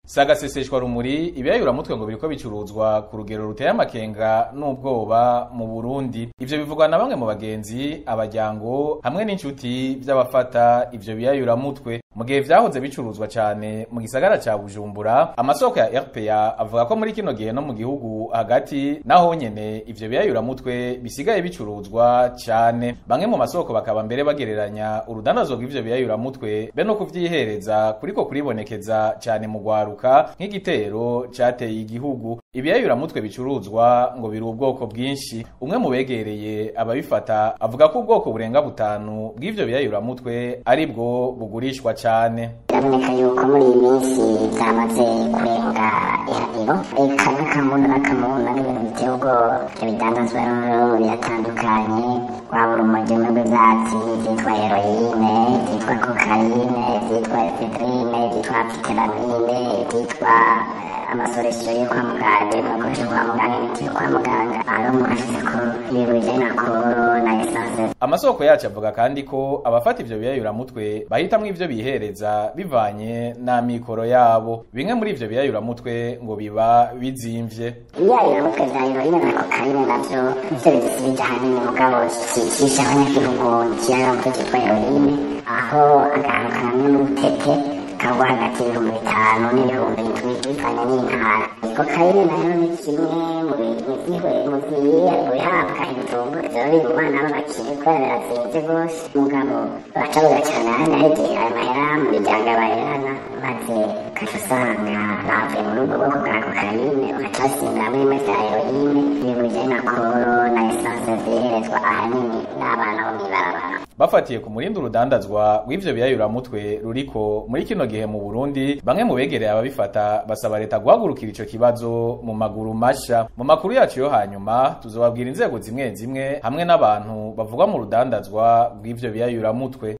sagaseseshwa rumuri ibiyayuramutwe ngo biriko bicuruzwa ku rugero ruteye amakenga n'ubwoba mu Burundi ivyo bivugwa na bamwe mu bagenzi abajyango hamwe n'inshuti vy'abafata ivyo biyayuramutwe mu gihe vyahoze bicuruzwa cane mu gisagara ca Bujumbura amasoko ya RPA avuga ko muri kino gihe no mu gihugu hagati naho nyene ivyo biyayuramutwe bisigaye bicuruzwa cane bamwe mu masoko bakaba mbere bagereranya urudandazwa rw'ivyo biyayuramutwe be no kuvyihereza kuriko kuribonekeza cane mu gwaruka nk'igitero cateye igihugu ibiyayuramutwe bicuruzwa ngo biri ubwoko bwinshi umwe mu begereye ababifata avuga ko ubwoko burenga butanu bw'ivyo biyayuramutwe ari bwo bugurishwa cane biraboneka yuko muri iyi minsi byamaze kurenga ihahiro eka n'akamuna n'akamuna n'ibintu biteye ubwoba ibyo bidandazwa rero biratandukanye waba urumogi rw'ibyatsi byitwa heroyine byitwa kokayine byitwa efedrine byitwa piteramine byitwa amasoresho yo kwa muganga ibikoresho kwa muganga imiti yo kwa muganga aho umuntu ashyize ku ibintu bijyanye na koro na esanse amasoko yacu avuga kandi ko abafata ivyo biyayuramutwe bahitamwo ivyo bihereza bivanye n'amikoro yabo bimwe muri ivyo biyayuramutwe ngo biba bizimvye ibiyayuramutwe vya heroine na kokayine navyo nivyo bidusubije ahanini mugabo kicisha abanyagihugu ikiyayuramutwe cyitwa heroine aho akantu kamwe n'ubutete kagwa hagati y'ibihumbi bitanu n'ibihumbi indwi bivanye n'intara kokayine nayo ni kimwe mu bihabwa ibitunguru biba biri mu bana b'abakire kubera birazinze rwose mugabo bacabuza cyane ahandi ahegeye ayo mahera mu miryango abaherana maze ugaca usanga bavuye muri ubwo bwoko bwa kokayine ugaca basimba muri imwe za heroine ibintu bijyanye na koro na esanse ziherezwa ahanini n'abana bo mw'ibarabara bafatiye ku murindi urudandazwa rw'ivyo biyayuramutwe ruriko muri kino gihe mu Burundi bamwe mu begereye ababifata basaba leta guhagurukira ico kibazo mu maguru masha mu makuru yacu yo hanyuma tuzobabwira inzego zimwe zimwe hamwe n'abantu bavugwa mu rudandazwa rw'ivyo biyayuramutwe